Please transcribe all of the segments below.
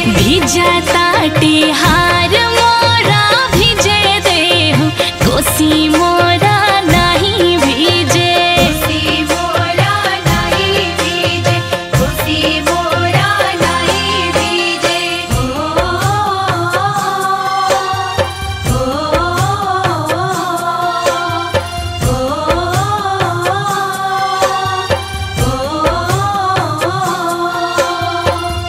भिजताटे हार मोरा भिजे देहु कोसी मोरा नहीं भिजे खुशी मोरा नहीं भीजे खुशी मोरा नहीं भीजे ओ ओ ओ ओ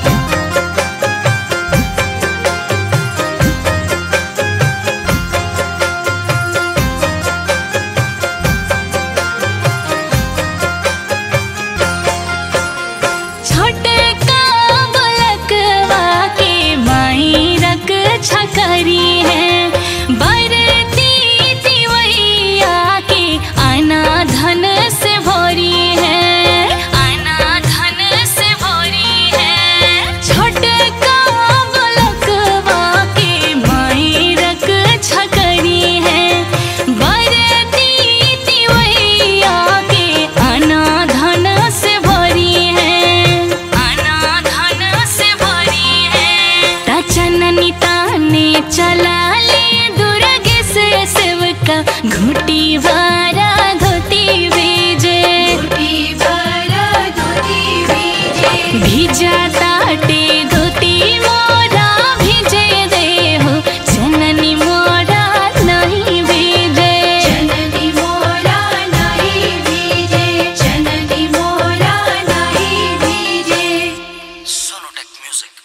छोटे का बलकवा के माई रक छकरी है बरती तिवैया के आना धन से भरी है आना धन से भरी है छोटे का बलकवा के माई रक छकरी है बरती तिवैया के आना धन से भरी है आना धन से भरी है ता चननी ताने चला ले दुर्गे से सेवका घुटी वारा धोती भेजे धोती बरा धोती भीजे भिजा ताटे धोती मोरा भिजे देहो चननी मोरा नहीं भेजे चननी मोरा नहीं भीजे चननी मोरा नहीं भीजे Sonotech Music.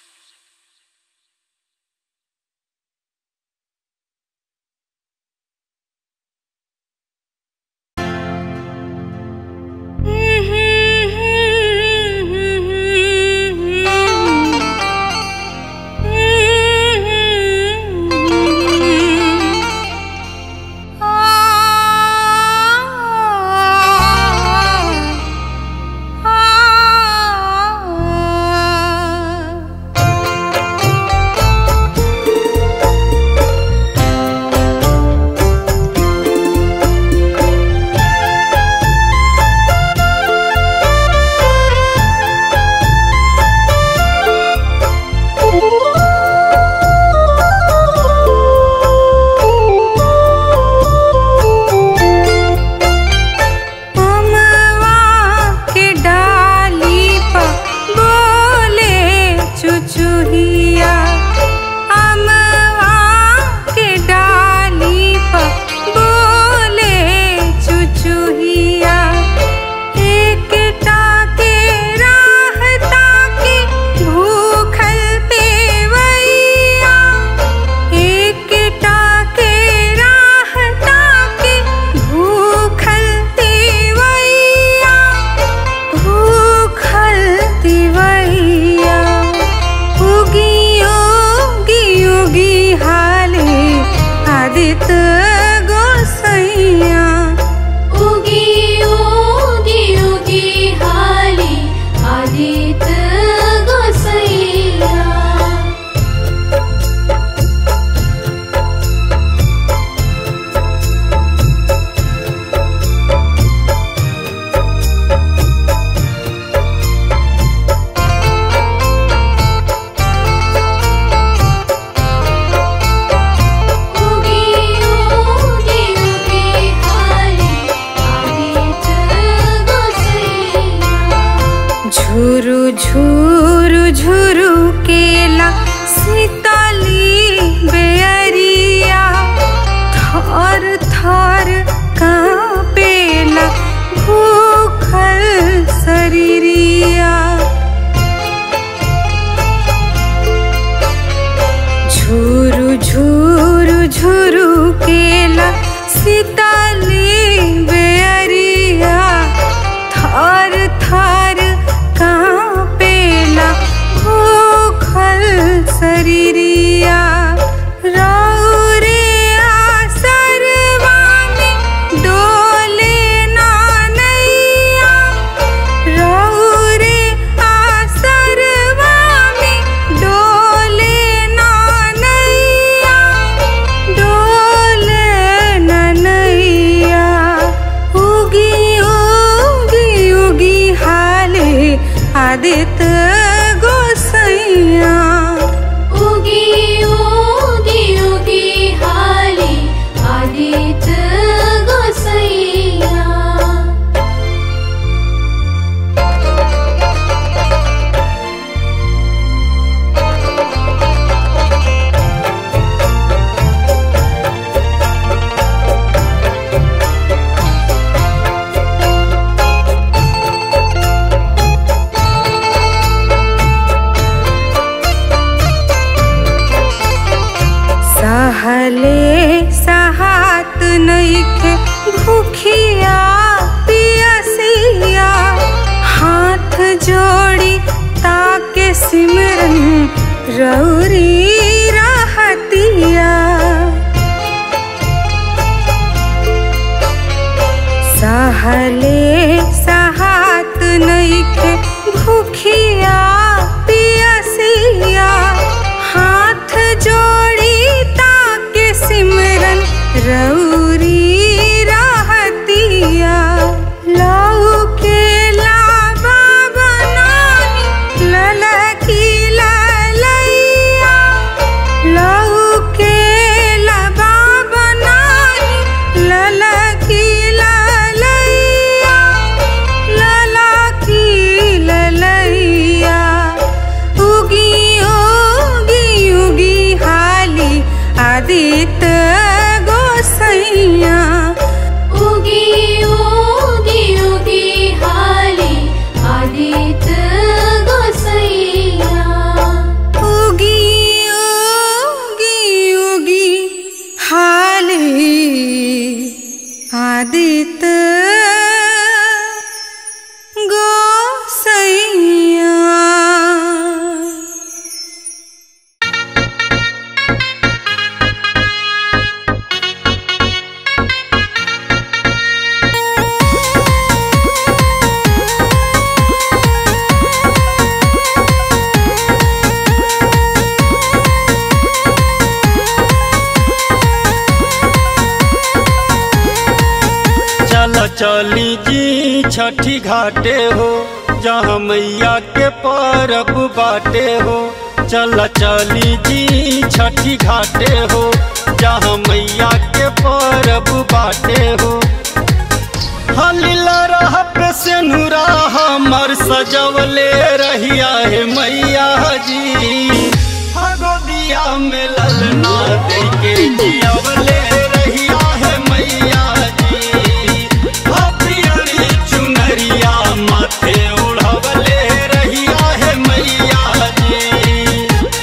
अमवा के डाली प बोले चुचुहिया अमवा के डाली प बोले चुचुहिया एकटा के राहता के भूखल पेवैया एकटा के राहता के भूखल तिवैया भूखल तिवैया उगी उगी उगी हाले आदित गोसैया उगी उगी उगी हाली आदित गोसैया उगी उगी उगी हाली आदित गोसैया झुरु झुरु झुरु केला सीताली बेअरिया थर थर कांपेला भूखल शरीरिया झुरु झुरु झुरु केला सीताली बेअरिया थर थर कांपेला भूखल शरीरिया रौरे आसरवा में डोले नानैया रौरे आसरवा में डोले नानैया डोले ननैया रौरी रहतिया सहले सहात नइखे भूखिया पियसिया हाथ जोड़ी ताके सिमरन रौरी रहतिया लऊ के लाबा बनानी ललकी ललैया लऊ के लाबा बनानी ललकी ललैया ललकी ललैया उगी उगी उगी हाली आदित्य गोसैया उगी उगी उगी हाली आदित्य गोसैया उगी उगी उगी हाली आदित्य गोसैया चल चली जी छठी घाटे हो जहाँ मैया के परब बाटे हो चल चली जी छठी घाटे हो जहाँ मैया के परब बाटे हो हलिला रह पे से नुरा हमर सजवले रहिया है मैया जी हगोदिया में ललना दे के जियवले रहिया है मैया जी हपियरी चुनरिया माथे उड़वले रहिया है मैया जी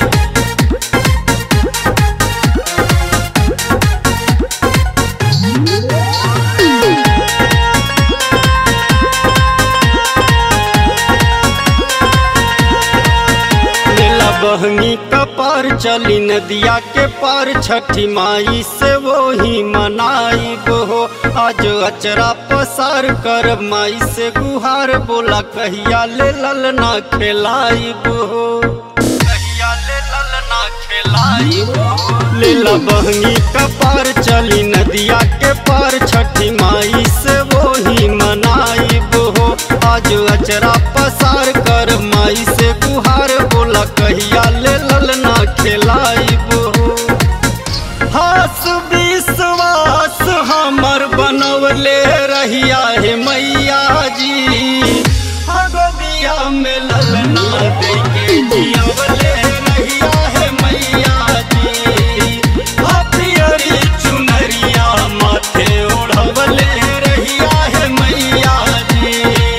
लीला बहनी का पार चली नदिया के पार छठी माई से वो ही मनाई हो आज अचरा पसार कर माई से गुहार बोला कहिया ले ललना खेलाई हो कहिया ले ललना खेलाई हो लीला बहनी का पार चली नदिया के पार छठी माई से वो ही मनाई हो आज अचरा पसार कर माई से गुहार बोला कहिया ले ललना खेलाई हो हास विश्वास हमर बनवले रहिया है मैया जी हगदिया में ललना देके जियवले रहिया है मैया जी हथियरी चुनरिया माथे ओढ़वले रहिया है मैया जी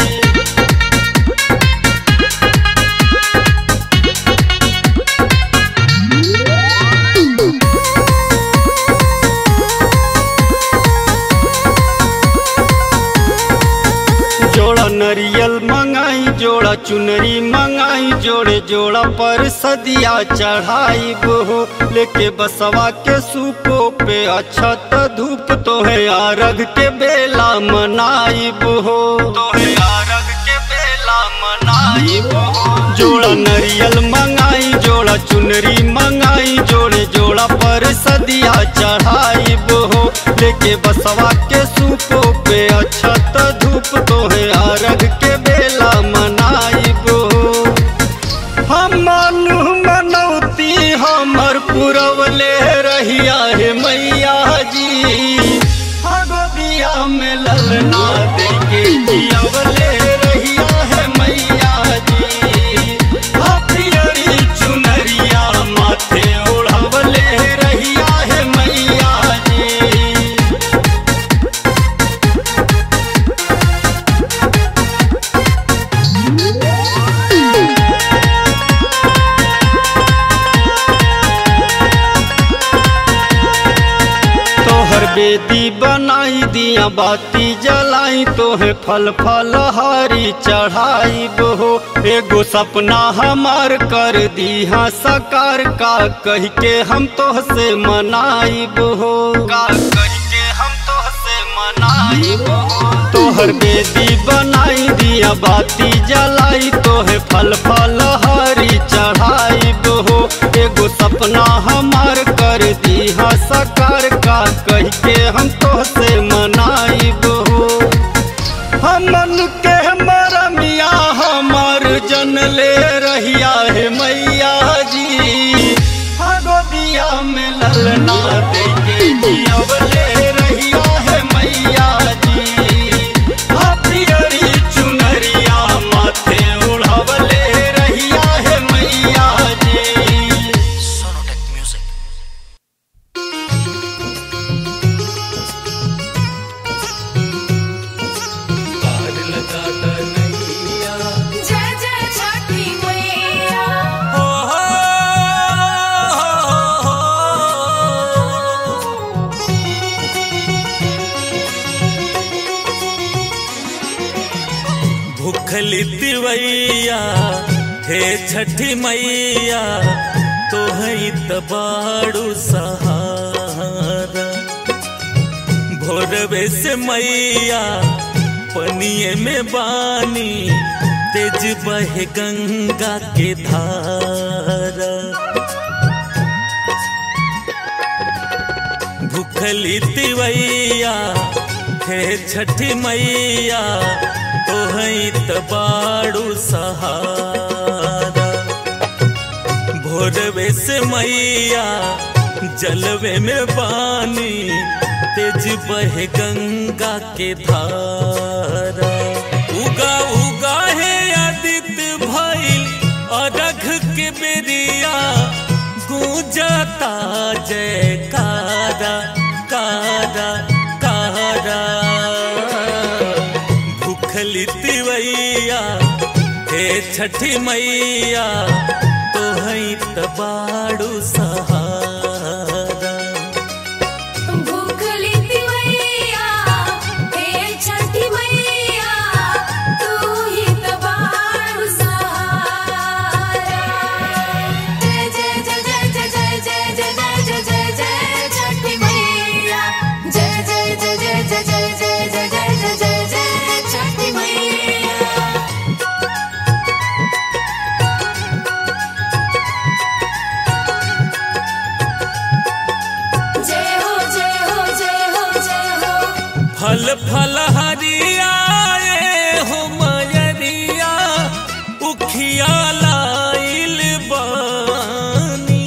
जोड़ा नरियल मंगाई जोड़ा चुनरी मंगाई जोड़े जोड़ा पर सदिया चढ़ाई हो लेके बसवा के सूपो पे अच्छा त धूप तो है आरग के बेला मनाई हो तो है आरग के बेला मनाई हो जोड़ा नरियल मंगाई जोड़ा चुनरी मंगाई जोड़े जोड़ा पर सदिया चढ़ाई हो लेके बसवा के सूपो पे अच्छा त धूप तो है आरग के बेला मनाई हो हम मानु मनौती हमर पुरवले रहिया है मैया जी हगोदिया में ललना देके जियवले रहिया है मैया जी हथियरी चुनरिया माथे ओढ़वले रहिया है मैया जी बेदी बनाई दिया बाती जलाई तोहे फल फल हारी चढ़ाई हो एगो सपना हमार कर दिया सकार का कह के हम तोह से मनाई हो का कह के हम तोह से मनाई हो तोहर बेदी बनाई दिया बाती जलाई तोहे फल फल हारी चढ़ाई हो एगो सपना हमार कर दिया सकार का कह के हम तो से मनाई हो हमन के मरमिया हमार जन ले रहिया है मैया जी भगोदिया में ललना दे के जियब ले रहिया है मैया जी हथियरी चुनरिया माथे उड़ाव ले रहिया है मैया जी Sonotech Music. जय जय छठी मैया भूखली दिवैया हे छठी मैया तो है बाड़ू सहारा भोरवे से मैया पनिए में बानी तेज बहे गंगा के धारा भूखली तिवैया हे छठी मैया तो है बाड़ू सहारा भोरवे से मैया जलवे में पानी तेज बहे गंगा के धारा उगा उगा है आदित्य भइल अरघ के बेरिया गूंजता जयकारा कारा कारा भूखली तिवैया हे छठी मैया तो है तबाड़ू सहारा भूखली तिवैया हे छठी मैया तू ही तबाड़ू सहारा जय जय जय जय जय जय जय जय जय जय जय जय छठी मैया जय जय जय जय जय जय जय जय जय जय जय जय छठी मैया जय हो जय हो जय हो जय हो फल फल हरियाए हो मयरिया उखिया लाइल बानी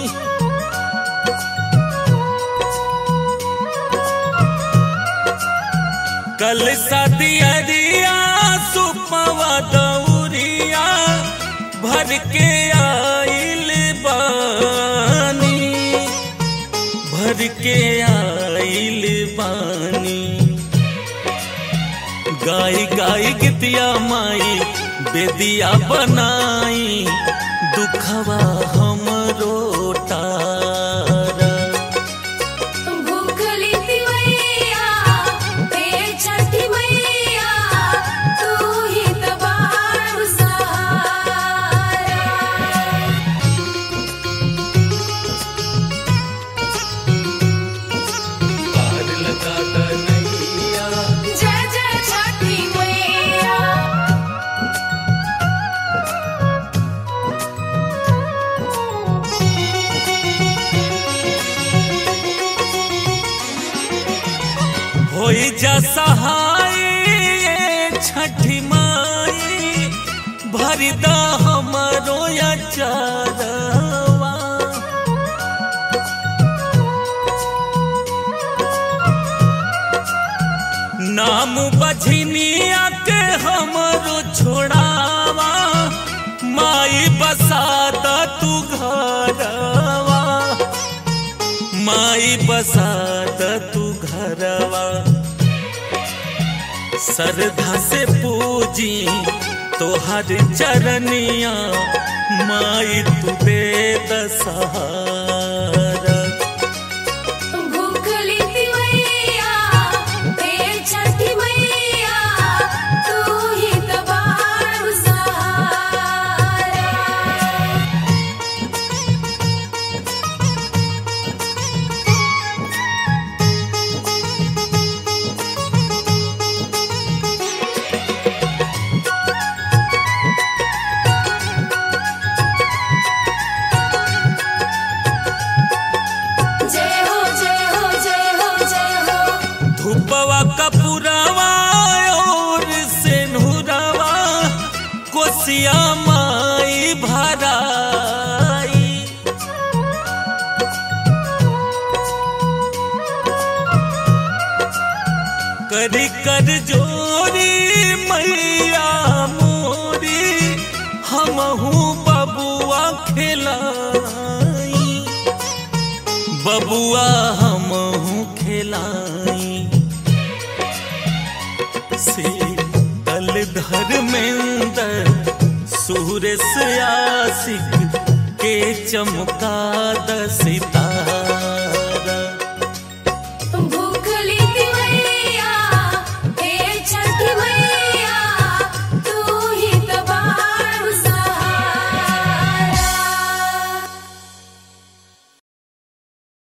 कल सदियरिया सुपवा दौरिया भर के आइल बानी भर के आइल बानी गाय गाय गीतिया माई बेदिया बनाई दुखवा हमरो तारा भूखली तिवैया हे छठी मैया तू ही तबाड़ू सहारा जय जय छठी मैया होई जा सहाय ये छठी माई भरिदा हमरो या चारवा नाम बझनिया के हमरो छोड़ावा माई बसात तू घरवा माई बसात तू घरवा श्रद्धा से पूजी तोहर चरनिया माई तू दे दसहारा भूखली तिवैया कर कर जोरी मैया मोरी हमहू बबुआ खिलाई बबुआ हमहू खिलाई से तल धर्मेंद्र सूरज आशिक के चमका द सितारा